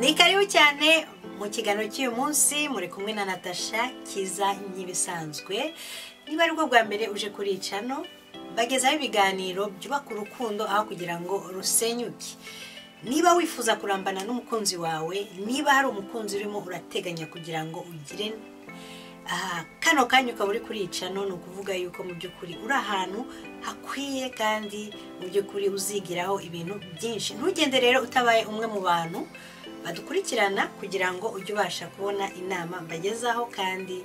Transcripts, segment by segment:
ni karibu cyane mu kiganiro cy'uyu munsi muri kumwe na natasha kiza nk'ibisanzwe niba ari bwo bwa mbere uje kuri icano bagezaho ibiganiro byubaka urukundo aho kugira ngo rusenyuke niba wifuza kurambana n'umukunzi wawe niba hari umukunzi urimo urateganya kugira ngo ugire aha kano kanya ukaba uri kuricano ni ukuvuga yuko mu by'ukuri uri ahantu hakwiye kandi mu by'ukuri uzigiraho ibintu byinshi ntugende rero utabaye umwe mu bantu badukurikirana kugira ngo ujye ubasha kubona inama mbagezaho kandi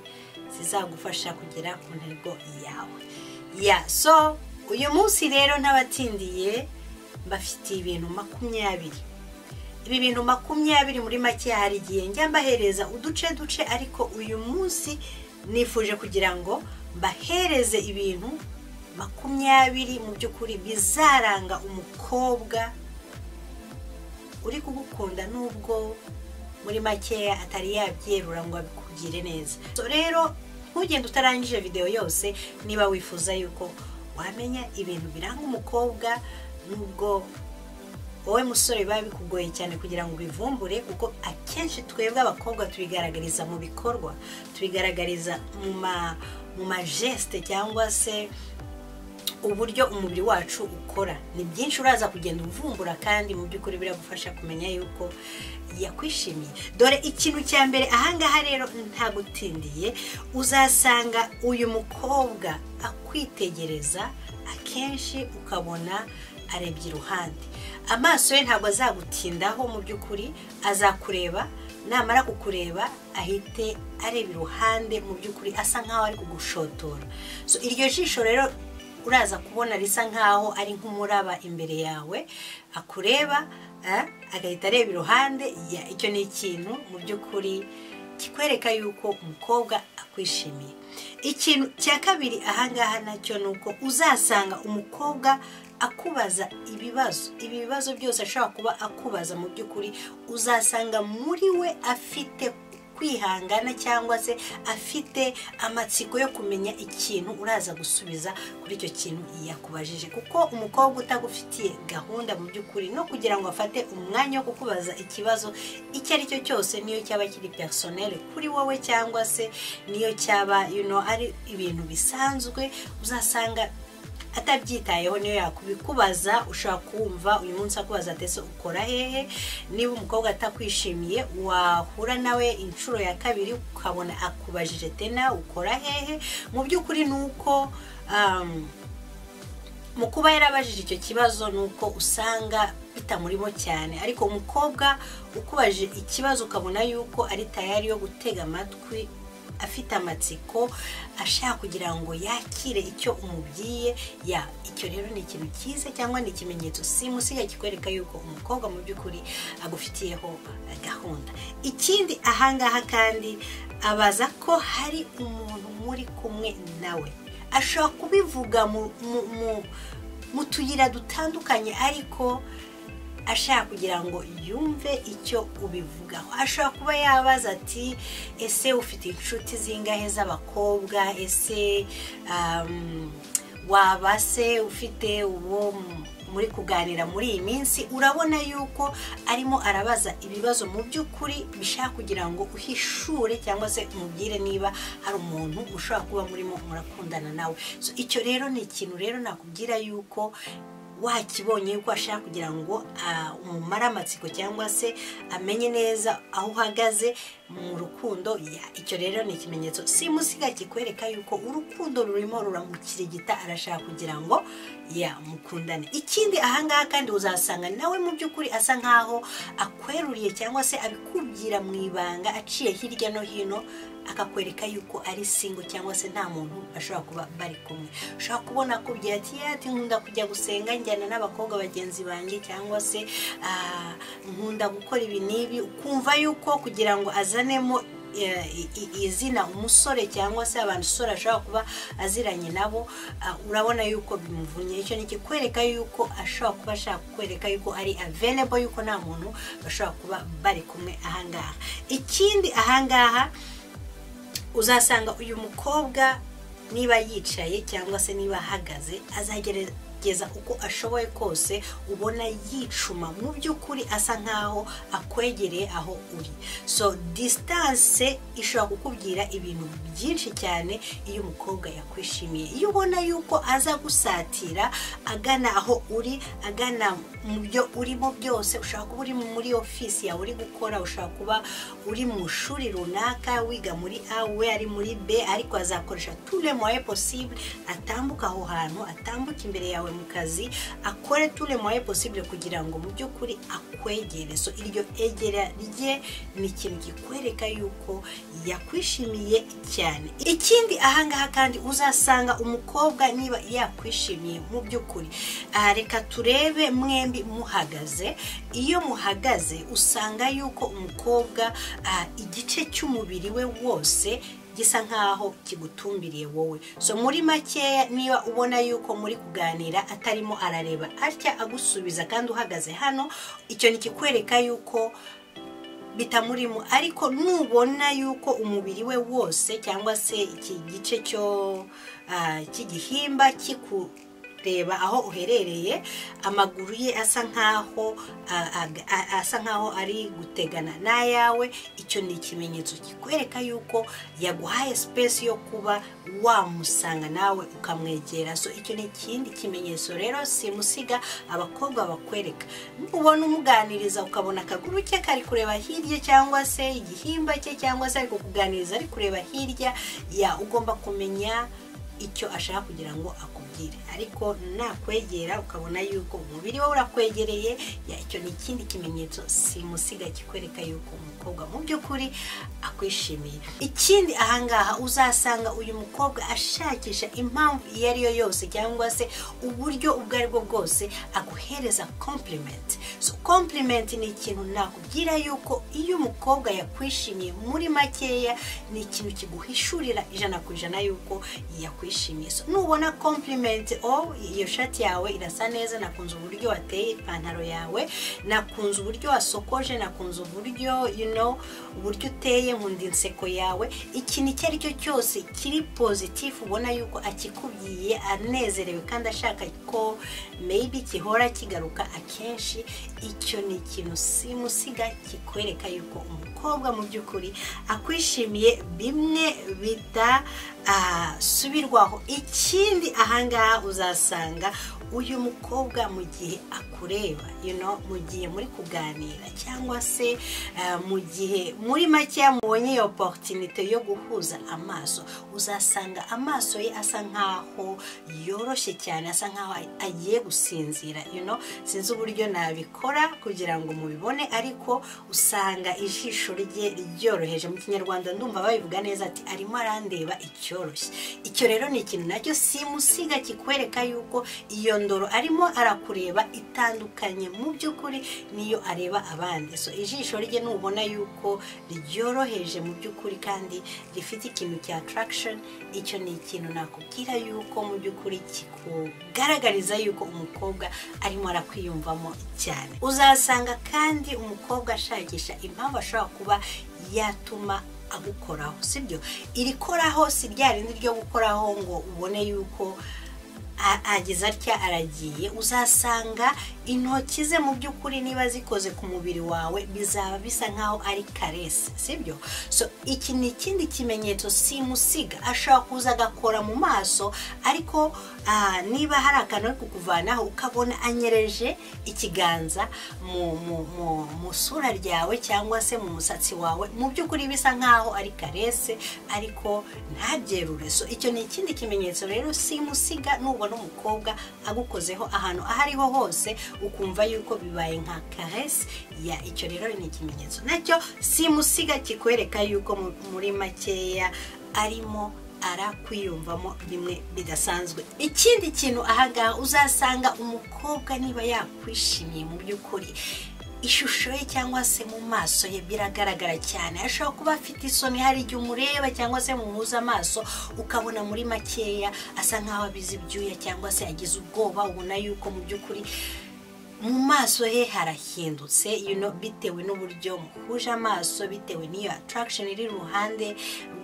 zizagufasha kugera ku ntego yawe ya so uyu munsi rero n'abatindiye mbafitiye ibintu makumyabiri ibi bintu makumyabiri muri make hari igihe njya mbahereza uduce duce ariko uyu munsi nifuje kugira ngo mbahereze ibintu makumyabiri mu by'ukuri bizaranga umukobwa uri kugukunda n'ubwo muri makeya atari yabyerura ngo abikubwire neza So rero ntugende utarangije videwo yose niba wifuza yuko wamenya ibintu biranga umukobwa n'ubwo wowe musore biba bikugoye cyane kugira ngo ubivumbure kuko akenshi twebwe abakobwa tubigaragariza mu bikorwa tubigaragariza mu ma mu majesite cyangwa se uburyo umubiri wacu ukora ni byinshi uraza kugenda uvumbura kandi mu by'ukuri biragufasha kumenya yuko yakwishimiye dore ikintu cya mbere ahangaha rero ntagutindiye uzasanga uyu mukobwa akwitegereza akenshi ukabona arebye iruhande amaso ye ntabwo azagutindaho mu by'ukuri azakureba namara kukureba ahite areba iruhande mu by'ukuri asa nkaho ari kugushotora So, iryo jisho rero uraza kubona risa nkaho ari nk'umuraba imbere yawe akureba eh, agahita areba iruhande ya- icyo ni ikintu mu by'ukuri kikwereka yuko umukobwa akwishimiye ikintu cya kabiri ahangaha nacyo ni uko uzasanga umukobwa akubaza ibibazo ibi bibazo byose ashobora kuba akubaza mu by'ukuri uzasanga muri we afite kwihangana cyangwa se afite amatsiko yo kumenya ikintu uraza gusubiza kuri icyo kintu yakubajije kuko umukobwa utagufitiye gahunda mu by'ukuri no kugira ngo afate umwanya wo kukubaza ikibazo icyo ari cyo cyose niyo cyaba kiri personele kuri wowe cyangwa se niyo cyaba you know, ari ibintu bisanzwe uzasanga atabyitayeho niyo yakubikubaza ushobora kumva uyu munsi akubaza ati ese ukora hehe niba umukobwa atakwishimiye wahura nawe inshuro ya kabiri ukabona akubajije tena ukora hehe mu by'ukuri ni uko um, mu kuba yarabajije icyo kibazo ni uko usanga bitamurimo cyane ariko umukobwa ukubajije ikibazo ukabona yuko ari tayari yo gutega amatwi afite amatsiko ashaka kugira ngo yakire icyo umubwiye ya icyo rero ni ikintu cyiza cyangwa ni ikimenyetso simusiga kikwereka yuko umukobwa mu by'ukuri agufitiyeho gahunda ikindi ahangaha kandi abaza ko hari umuntu muri kumwe nawe ashobora kubivuga mu- mu- mu- mu tuyira dutandukanye ariko ashaka kugira ngo yumve icyo ubivugaho ashobora kuba yabaza ati ese ufite inshuti zingahe z'abakobwa ese um, waba se ufite uwo mu- muri kuganira muri iyi minsi urabona yuko arimo arabaza ibibazo mu by'ukuri bishaka kugira ngo uhishure cyangwa se umubwire niba hari umuntu ushobora kuba murimo murakundana nawe so, icyo rero ni ikintu rero nakubwira yuko wakibonye yuko ashaka kugira ngo ah, umumare amatsiko cyangwa se amenye neza aho uhagaze mu rukundo ya- icyo rero ni ikimenyetso simusiga kikwereka yuko urukundo rurimo ruramukirigita arashaka kugira ngo ya mukundane ikindi ahangaha kandi uzasanga nawe mu by'ukuri asa nkaho akweruriye cyangwa se abikubwira mu ibanga aciye hirya no hino akakwereka yuko ari singo cyangwa se nta muntu ashobora kuba bari kumwe ushobora kubona akubwira ati "Yeah, ati nkunda kujya gusenga njyana n'abakobwa bagenzi banjye cyangwa se ah, nkunda gukora ibi n'ibi ukumva yuko kugira ngo azanemo eh, i- i- izina umusore cyangwa se abantu usore ashobora kuba aziranye nabo ah, urabona yuko bimuvunnye icyo ni ikikwereka yuko ashobora kuba ashaka kukwereka yuko ari available yuko nta muntu bashobora kuba bari kumwe ahangaha ikindi ahangaha uzasanga uyu mukobwa niba yicaye cyangwa se niba ahagaze azagera kugeza uko ashoboye kose ubona yicuma mu by'ukuri asa nkaho akwegereye aho uri so disitanse ishobora kukubwira ibintu byinshi cyane iyo umukobwa yakwishimiye iyo ubona yuko aza gusatira agana aho uri agana mu byo urimo byose ushobora kuba uri muri ofisi yawe uri gukora ushobora kuba uri mu shuri runaka wiga muri a we ari muri b ariko azakoresha tule moye posible atambuka aho hantu atambuka imbere yawe mu kazi akore tule moye posible kugira ngo mu by'ukuri akwegere so iryo egera rye ni ikintu kikwereka yuko yakwishimiye cyane ikindi ahangaha kandi uzasanga umukobwa niba yakwishimiye mu by'ukuri aha reka turebe mwembi muhagaze iyo muhagaze usanga yuko umukobwa ah, igice cy'umubiri we wose gisa nkaho kigutumbiriye wowe so muri makeya niba ubona yuko muri kuganira atarimo arareba atya agusubiza kandi uhagaze hano icyo nikikwereka yuko bitamurimo ariko nubona yuko umubiri we wose cyangwa se iki gice cyo ah, cy'igihimba kiku reba aho uherereye amaguru ye asa nkaho asa nkaho ari gutegana n'ayawe icyo ni ikimenyetso kikwereka yuko yaguhaye sipesi yo kuba wamusanga nawe ukamwegera so icyo ni ikindi kimenyetso rero simusiga abakobwa bakwereka ubona umuganiriza ukabona akaguru ke kari kureba hirya cyangwa se igihimba cye cyangwa se ari kukuganiriza ari kureba hirya ya ugomba kumenya icyo ashaka kugira ngo akubwire ariko nakwegera ukabona yuko umubiri we urakwegereye icyo ni ikindi kimenyetso simusiga kikwereka yuko umukobwa mu by'ukuri akwishimiye ikindi ahangaha uzasanga uyu mukobwa ashakisha impamvu iyo ari yo yose cyangwa se uburyo ubwo ari bwo bwose aguhereza kompurimenti so kompurimenti ni ikintu nakubwira yuko iyo umukobwa yakwishimiye muri makeya ni ikintu kiguhishurira ijana ku ijana yuko yakwishimiye so nubona kompurimenti o iyo shati yawe irasa neza nakunze uburyo wateye ipantaro yawe nakunze uburyo wasokoje nakunze uburyo uburyo uteye nkunda inseko yawe ikintu icyo ari cyo cyose kiri pozitifu ubona yuko akikubwiye anezerewe kandi ashaka ko meyibi gihora kigaruka akenshi icyo ni ikintu simusiga kikwereka yuko umukobwa mu by'ukuri akwishimiye bimwe bita subirwaho ikindi ahangaha uzasanga uyu mukobwa mu gihe akureba mu gihe muri kuganira cyangwa se mu gihe muri makeya mubonye iyo poritinite yo guhuza amaso uzasanga amaso ye asa nkaho yoroshye cyane asa nkaho agiye gusinzira sinzi uburyo nabikora kugira ngo mubibone ariko usanga ijisho rye ryoroheje mu kinyarwanda ndumva babivuga neza ati arimo arandeba icyoroshye icyo rero ni ikintu nacyo simusiga kikwereka yuko iyo ndoro arimo arakureba itandukanye mu by'ukuri niyo areba abandi so ijisho rye nubona yuko ryoroheje mu by'ukuri kandi rifite ikintu cya tarakishoni icyo ni ikintu nakubwira yuko mu by'ukuri kikugaragariza yuko umukobwa arimo arakwiyumvamo cyane uzasanga kandi umukobwa ashakisha impamvu ashobora kuba yatuma agukoraho sibyo irikoraho si rya rindi ryo gukoraho ngo ubone yuko ageze atya aragiye uzasanga intoki ze mu by'ukuri niba zikoze ku mubiri wawe bizaba bisa nkaho ari karesi sibyo so iki ni ikindi kimenyetso simusiga ashobora kuza agakora mu maso ariko niba hari akantu ari kukuvanaho ukabona anyereje ikiganza mu sura ryawe cyangwa se mu musatsi wawe mu by'ukuri bisa nkaho ari karese ariko ntabyerure so icyo ni ikindi kimenyetso rero simusiga nubona umukobwa agukozeho ahantu aho ariho hose ukumva yuko bibaye nka karesi ya icyo rero ni ikimenyetso nacyo simusiga kikwereka yuko muri makeya arimo arakwiyumvamo bimwe bidasanzwe ikindi kintu ahangaha uzasanga umukobwa niba yakwishimiye mu by'ukuri ishusho ye cyangwa se mu maso ye biragaragara cyane ashobora kuba afite isoni hari igihe umureba cyangwa se muhuza amaso ukabona muri makeya asa nk'aho abize ibyuya cyangwa se agize ubwoba ubona yuko mu by'ukuri mu maso he harahindutse bitewe n'uburyo muhuje amaso bitewe n'iyo attraction iri iruhande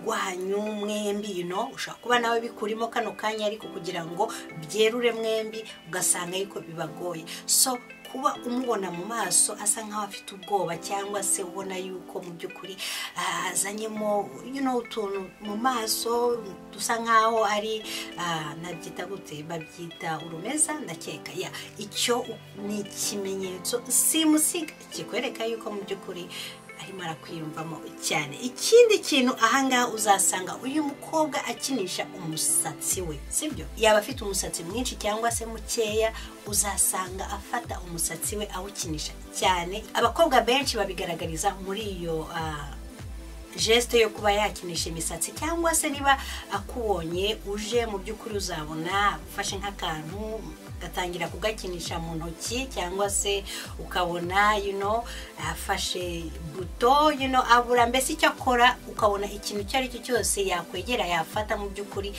rwanyu mwembi you know ushobora kuba nawe bikurimo kano kanya ariko kugira ngo byerure mwembi ugasanga yuko bibagoye so kuba umubona mu maso asa nk'aho afite ubwoba cyangwa se ubona yuko mu by'ukuri ah, azanyemo you know, utuntu mu maso dusa nk'aho ari ah, nabyita gute babyita urumeza ndakeka ya icyo ni ikimenyetso simusiga kikwereka yuko mu by'ukuri arimo arakwiyumvamo cyane ikindi kintu ahangaha uzasanga uyu mukobwa akinisha umusatsi we sibyo yaba afite umusatsi mwinshi cyangwa se mukeya uzasanga afata umusatsi we awukinisha cyane abakobwa benshi babigaragariza muri iyo ah, jesite yo kuba yakinisha imisatsi cyangwa se niba akubonye uje mu by'ukuri uzabona ufashe nk'akantu ugatangira kugakinisha mu ntoki cyangwa se ukabona you know, afashe buto you know, abura mbese icyo akora ukabona ikintu icyo ari cyo cyose yakwegera yafata mu by'ukuri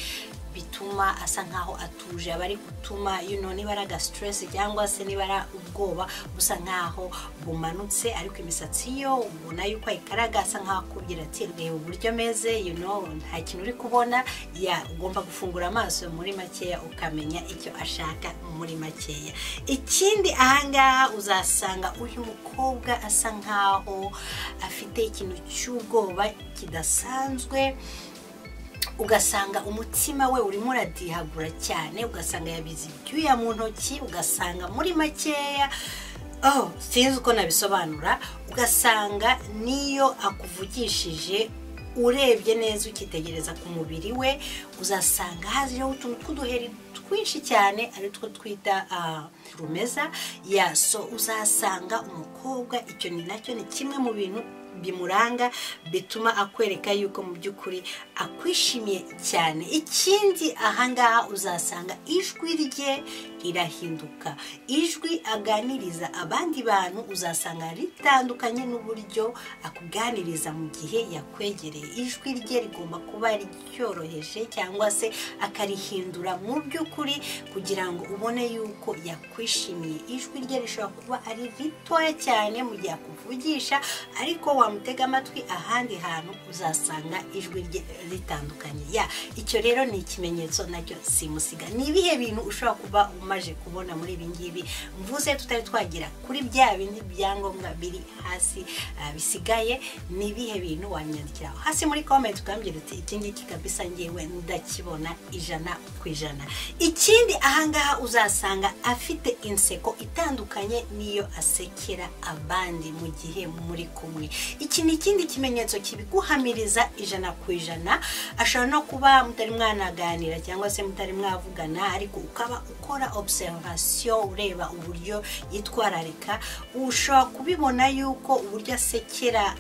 bituma asa nkaho atuje aba ari gutuma you know, niba ari agasiteresi cyangwa se niba ari ubwoba busa nkaho bumanutse ariko imisatsi yo ubona yuko ayikaraga asa nkaho akubwira ati reba uburyo meze you know, nta kintu uri kubona ya ugomba gufungura amaso muri makeya ukamenya icyo ashaka muri makeya ikindi ahangaha uzasanga uyu mukobwa asa nkaho afite ikintu cy'ubwoba kidasanzwe ugasanga umutima we urimo uradihagura cyane ugasanga yabize ibyuya mu ntoki ugasanga muri makeya oh sinzi uko nabisobanura ugasanga niyo akuvugishije urebye neza ukitegereza ku mubiri we uzasanga haziho utuntu tw'uduheri twinshi cyane ari two twita ah, rumeza ya so uzasanga umukobwa icyo ni nacyo ni kimwe mu bintu bimuranga bituma akwereka yuko mu by'ukuri akwishimiye cyane ikindi ahangaha uzasanga ijwi rye rirahinduka ijwi aganiriza abandi bantu uzasanga ritandukanye n'uburyo akuganiriza mu gihe yakwegereye ijwi rye rigomba kuba ryoroheje cyangwa se akarihindura mu by'ukuri kugira ngo ubone yuko yakwishimiye ijwi rye rishobora kuba ari ritoya cyane mu gihe akuvugisha ariko wamutega amatwi ahandi hantu uzasanga ijwi rye ritandukanye ya icyo rero ni ikimenyetso nacyo simusiga ni ibihe bintu ushobora kuba umaje kubona muri ibi ngibi mvuze tutari twagira kuri bya bindi byangombwa biri hasi ah, bisigaye ni ibihe bintu wanyandikiraho hasi muri komenti ukambwira uti iki ngiki kabisa ngewe ndakibona ijana ku ijana ikindi ahangaha uzasanga afite inseko itandukanye n'iyo asekera abandi mu gihe muri kumwe iki ni ikindi kimenyetso kibiguhamiriza ijana ku ijana ashobora no kuba mutari mwanaganira cyangwa se mutari mwavugana ariko ukaba ukora observation ureba uburyo yitwararika ushobora kubibona yuko uburyo asekera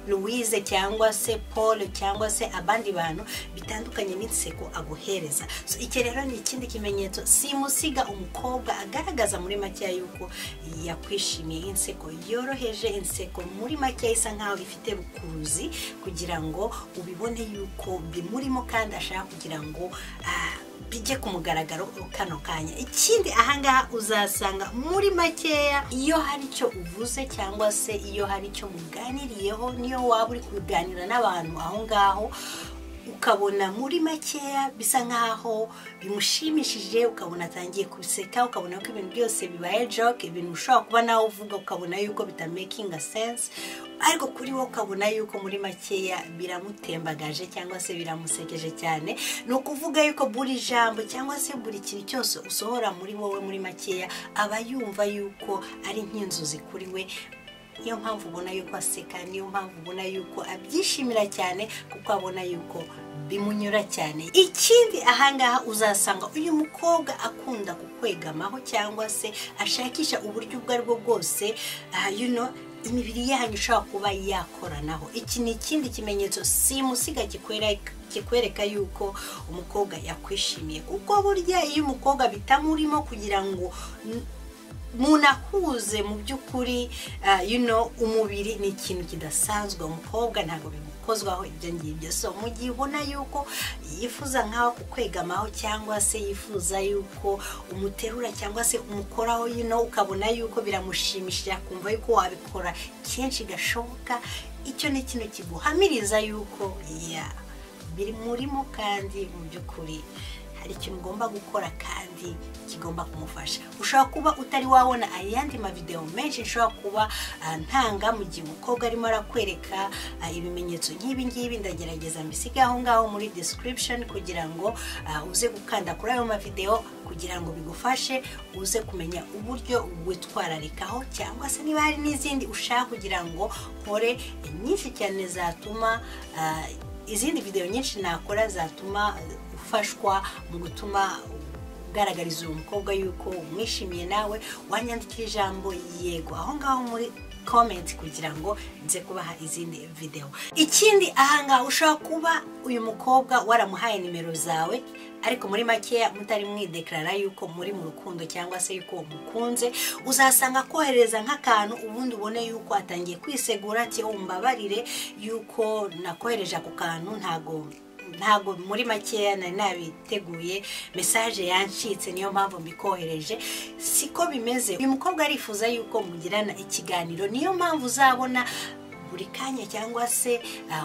louise cyangwa se paul cyangwa se abandi bantu bitandukanye n'inseko aguhereza so iki rero ni ikindi kimenyetso simusiga umukobwa agaragaza muri makeya yuko yakwishimiye inseko yoroheje inseko muri makeya isa nkaho ifite rukuruzi kugira ngo ubibone yuko bimurimo kandi ashaka kugira ngo ah, bijye ku mugaragaro kano kanya ikindi ahangaha uzasanga muri makeya iyo hari icyo uvuze cyangwa se iyo hari icyo muganiriyeho niyo waba uri kuganira n'abantu aho ngaho ukabona muri makeya bisa nk'aho bimushimishije ukabona atangiye guseka ukabona ko ibintu byose bibaye joke ibintu ushobora kuba nawe uvuga ukabona yuko bitamakinga sense ariko kuri wowe ukabona yuko muri makeya biramutembagaje cyangwa se biramusekeje cyane ni ukuvuga yuko buri jambo cyangwa se buri kintu cyose usohora muri wowe muri makeya aba yumva yuko ari nk'inzozi kuri we niyo mpamvu ubona yuko aseka niyo mpamvu ubona yuko abyishimira cyane kuko abona yuko bimunyura cyane ikindi ahangaha uzasanga uyu mukobwa akunda kukwegamaho cyangwa se ashakisha uburyo ubwo aribwo bwose ah, you know, imibiri yanyu ishobora kuba yakoranaho iki ni ikindi kimenyetso simusiga kikwereka kikwereka yuko umukobwa yakwishimiye kuko burya iyo umukobwa bitamurimo kugira ngo n- munahuze mu by'ukuri ah, you know, umubiri ni ikintu kidasanzwe umukobwa ntabwo bimu gukozwaho ibyo ngibyo so mu gihe ubona yuko yifuza nk'aho kukwegamaho cyangwa se yifuza yuko umuterura cyangwa se umukoraho yino ukabona yuko biramushimishije akumva yuko wabikora kenshi gashoboka icyo ni ikintu kiguhamiriza yuko ya biri murimo kandi mu by'ukuri hari ikintu ugomba gukora kandi kigomba kumufasha ushobora kuba utari wabona ayandi mavidewo menshi ushobora kuba ntanga mu gihe umukobwa arimo arakwereka ibimenyetso nk'ibi ngibi ndagerageza mbisige aho ngaho muri description kugira ngo uze gukanda kuri ayo mavidewo kugira ngo bigufashe uze kumenya uburyo witwararikaho cyangwa se niba hari n'izindi ushaka kugira ngo nkore nyinshi cyane zatuma izindi videwo nyinshi nakora zatuma ufashwa mu gutuma ugaragariza uwo mukobwa yuko umwishimiye nawe wanyandikira ijambo yego aho ngaho muri komenti kugira ngo nze kubaha izindi videwo ikindi ahangaha ushobora kuba uyu mukobwa waramuhaye nimero zawe ariko muri makeya mutari mwidekarara yuko muri mu rukundo cyangwa se yuko umukunze uzasanga akohereza nk'akantu ubundi ubone yuko atangiye kwisegura ati mbabarire yuko nakohereje ako kantu ntago ntabwo muri makeya nari nabiteguye mesaje yancitse niyo mpamvu mbikohereje siko bimeze uyu mukobwa arifuza yuko mugirana ikiganiro niyo mpamvu uzabona buri kanya cyangwa se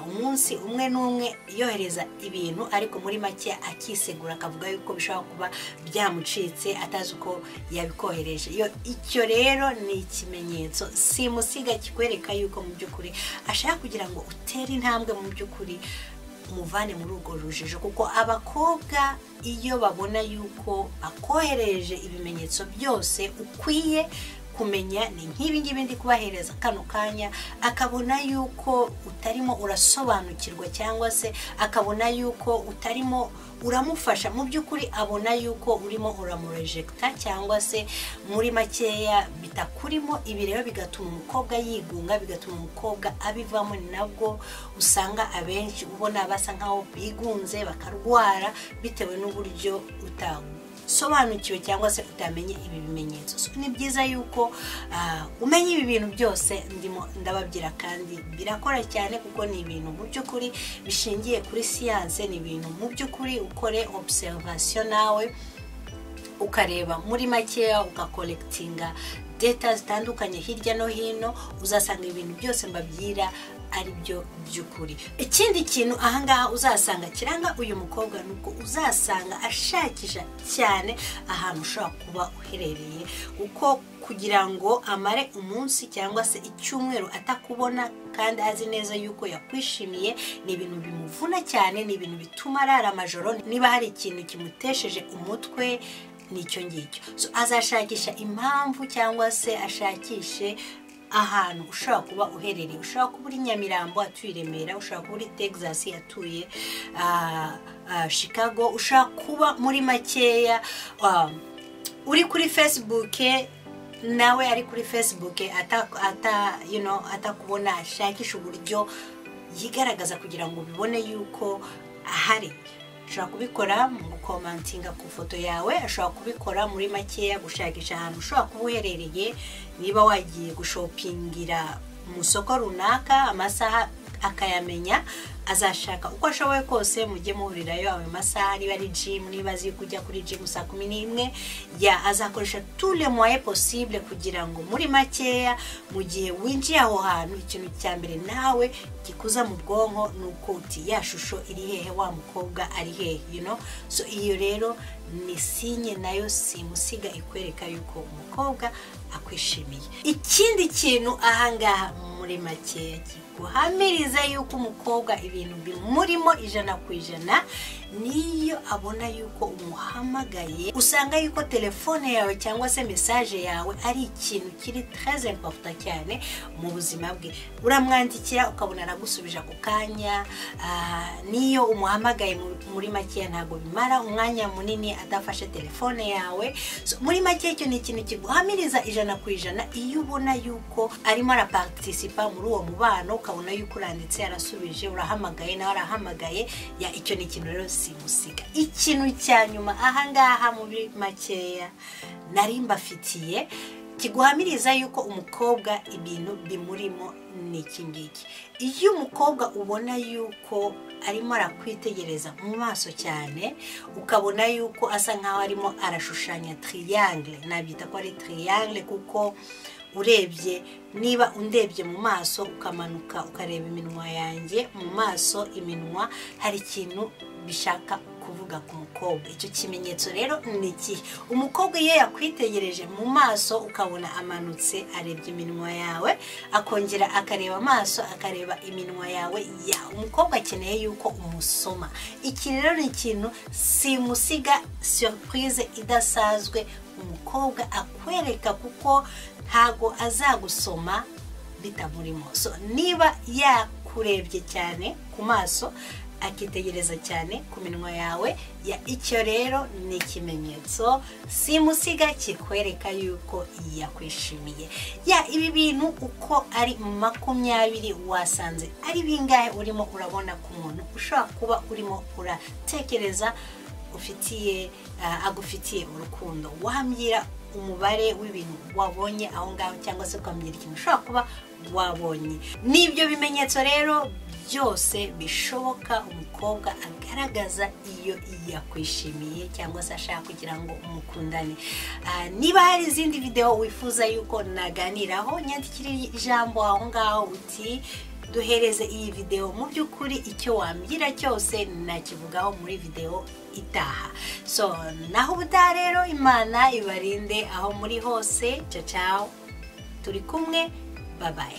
umunsi umwe n'umwe yohereza ibintu ariko muri make akisegura akavuga yuko bishobora kuba byamucitse atazi uko yabikohereje icyo rero ni ikimenyetso simusiga kikwereka yuko mu by'ukuri ashaka kugira ngo utere intambwe mu by'ukuri umuvane muri urwo rujijo kuko abakobwa iyo babona yuko bakohereje ibimenyetso byose ukwiye kumenya ni nk'ibi ngibi ndi kubahereza kano kanya akabona yuko utarimo urasobanukirwa cyangwa se akabona yuko utarimo uramufasha mu by'ukuri abona yuko urimo uramurejegita cyangwa se muri makeya bitakurimo ibi rero bigatuma umukobwa yigunga bigatuma umukobwa abivamo ni nabwo usanga abenshi ubona basa nkaho bigunze bakarwara bitewe n'uburyo utanga sobanukiwe cyangwa se utamenye ibi bimenyetso ni byiza yuko umenya ibi bintu byose ndimo ndababwira kandi birakora cyane kuko ni ibintu mu by'ukuri bishingiye kuri siyanse ni ibintu mu by'ukuri ukore obuserivasiyo nawe ukareba muri makeya ugakorekitinga deta zitandukanye hirya no hino uzasanga ibintu byose mbabwira ari byo by'ukuri ikindi kintu ahangaha uzasanga kiranga uyu mukobwa ni uko uzasanga ashakisha cyane ahantu ushobora kuba uherereye kuko kugira ngo amare umunsi cyangwa se icyumweru atakubona kandi azi neza yuko yakwishimiye ni ibintu bimuvuna cyane ni ibintu bituma arara amajoro niba hari ikintu kimutesheje umutwe n'icyo ngicyo azashakisha impamvu cyangwa se ashakishe ahantu ushobora kuba uherereye ushobora kuba uri nyamirambo atuye i remera ushobora kuba uri texas atuye chicago ushobora kuba muri makeya uri kuri facebook nawe ari kuri facebook atakubona ashakisha uburyo yigaragaza kugira ngo ubibone yuko ahari ashobora kubikora mu gukomantinga ku ifoto yawe ashobora kubikora muri makeya gushakisha ahantu ushobora kuba uherereye niba wagiye gushopingira mu isoko runaka amasaha akayamenya azashaka uko ashoboye kose mujye muhurirayo ayo masaha niba ari jimu niba azi kujya kuri jimu saa kumi n'imwe ya azakoresha tule moye posible kugira ngo muri makeya mu gihe winjiye aho hantu ikintu cya mbere nawe gikuza mu bwonko ni uko uti ya shusho iri hehe wa mukobwa ari hehe you know? so iyo rero ni sinye nayo simusiga ikwereka yuko umukobwa akwishimiye ikindi kintu ahangaha muri makeya kiguhamiriza yuko umukobwa ibintu bimurimo ijana ku ijana niyo abona yuko umuhamagaye usanga yuko telefone yawe cyangwa se mesaje yawe ari ikintu kiri tereze mpaputa cyane mu buzima bwe uramwandikira ukabona aragusubije ako kanya niyo umuhamagaye muri makeya ntabwo bimara umwanya munini adafashe telefone yawe muri make icyo ni ikintu kiguhamiriza ijana ku ijana iyo ubona yuko arimo araparitisipa muri uwo mubano ukabona yuko uranditse yarasubije urahamagaye nawe arahamagaye icyo ni ikintu rero simusiga ikintu cya nyuma ahangaha muri makeya nari mbafitiye kiguhamiriza yuko umukobwa ibintu bimurimo ni iki ngiki iyo umukobwa ubona yuko arimo arakwitegereza mu maso cyane ukabona yuko asa nkaho arimo arashushanya tiriyangire nabyita ko ari tiriyangire kuko urebye niba undebye mu maso ukamanuka ukareba iminwa yanjye mu maso iminwa hari ikintu bishaka kuvuga ku mukobwa icyo kimenyetso rero ni ikihe umukobwa iyo yakwitegereje mu maso ukabona amanutse arebye iminwa yawe akongera akareba amaso akareba iminwa yawe ya umukobwa akeneye yuko umusoma iki rero ni ikintu simusiga surprise idasanzwe umukobwa akwereka kuko ntago azagusoma bitamurimo so niba yakurebye cyane ku maso akitegereza cyane ku minwa yawe ya icyo rero ni ikimenyetso simusiga kikwereka yuko yakwishimiye ya ibi bintu uko ari makumyabiri wasanze ari bingahe urimo urabona ku muntu ushobora kuba urimo uratekereza ufitiye agufitiye urukundo wambwira umubare w'ibintu wabonye aho ngaho cyangwa se ukambwira ikintu ushobora kuba wabonye n'ibyo bimenyetso rero byose bishoboka umukobwa agaragaza iyo yakwishimiye cyangwa se ashaka kugira ngo umukundane niba hari izindi videwo wifuza yuko naganiraho nyandikire ijambo aho ngaho uti duhereze iyi videwo mu by'ukuri icyo wambwira cyose nakivugaho muri videwo itaha so naho ubutaha rero imana ibarinde aho muri hose cacaho turi kumwe babaye